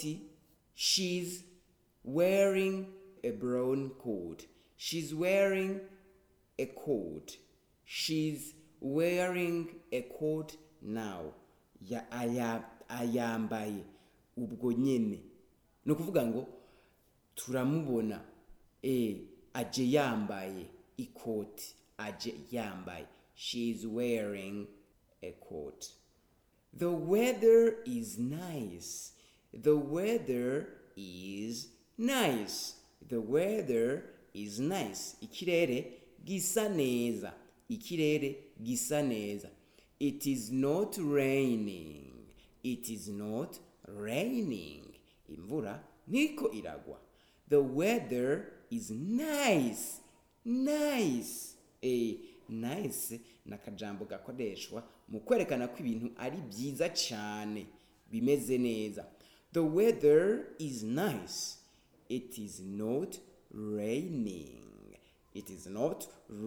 ikoti she's wearing a brown coat she's wearing a coat she's wearing a coat now ya aya ayambaye ubwo nyene ni ukuvuga ngo turamubona e aje yambaye ikoti aje yambaye she's wearing a coat the weather is nice the weather is nice the weather is nice ikirere gisa neza ikirere gisa neza it is not raining it is not raining imvura ntiko iragwa the weather is nice nice eh nice ni akajambo gakoreshwa mu kwerekana ko ibintu ari byiza cyane bimeze neza the weather is nice it is not raining it is not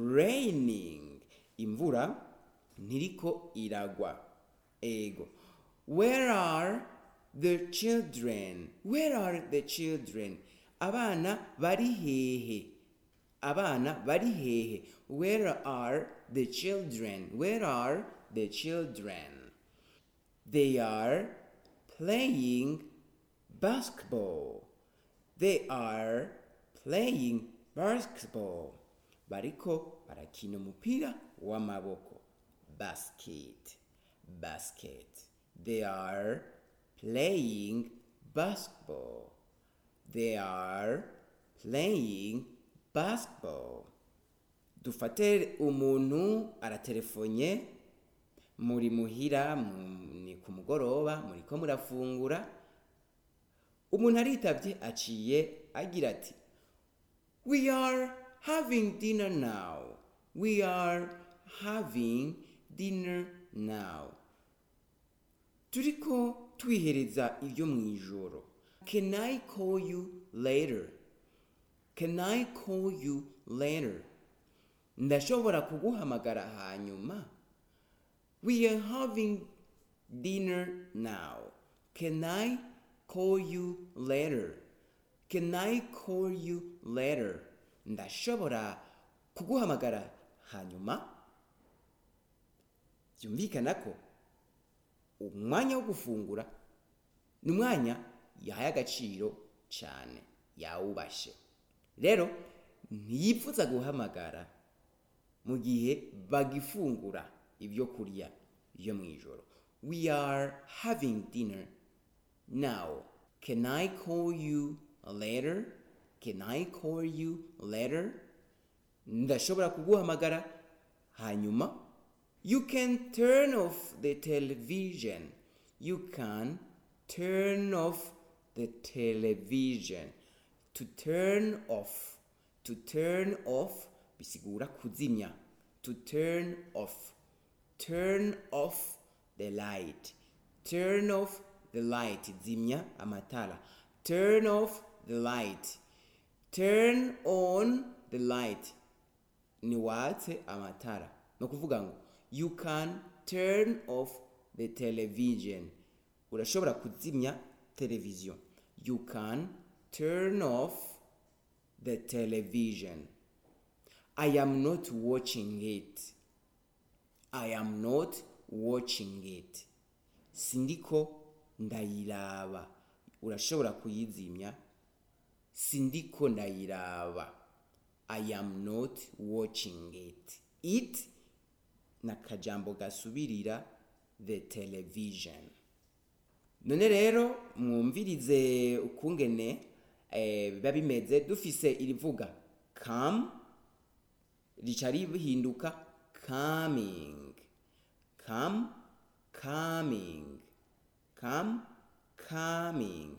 raining imvura ntiriko iragwa ego where are the children where are the children abana bari hehe abana bari hehe where are the children where are the children they are playing basketball they are playing basketball bariko barakina umupira w'amaboko basket basket they are playing basketball they are playing basketball dufate umuntu aratelefonye muri muhira mu- ni ku mugoroba muriko murafungura umuntu aritavye aciye agira ati we are having dinner now we are having dinner now turiko twihereza ibyo mu ijoro can i call you later can i call you later ndashobora kuguhamagara hanyuma we are having dinner now can i call you later can i call you later ndashobora kuguhamagara hanyuma byumvikana ko umwanya wo gufungura ni umwanya yahaye agaciro cyane yawubashe rero ntiyipfuza guhamagara mu gihe bagifungura ibyo kurya byo mu ijoro we are having dinner now can i call you later can i call you later ndashobora kuguhamagara hanyuma you can turn off the television you can turn off the television to turn off to turn off bisigura kuzimya to turn off turn off the light turn off the light zimya amatara turn off the light turn on the light ni watse amatara ni ukuvuga ngo you can turn off the television urashobora kuzimya televiziyo you can turn off the television i am not watching it i am not watching it sindiko ndayiraba urashobora kuyizimya sindiko ndayiraba i am not watching it it ni akajambo gasubirira the television none rero mwumvirize ukungene eh, biba bimeze dufise irivuga come rica rihinduka coming come coming come coming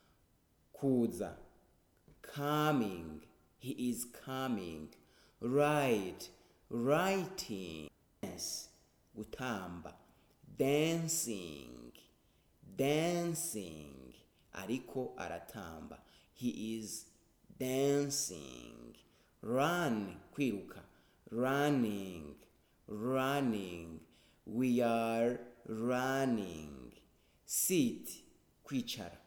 kuza coming he is coming right writing dance gutamba dancing dancing ariko aratamba he is dancing run kwiruka running running we are running sit kwicara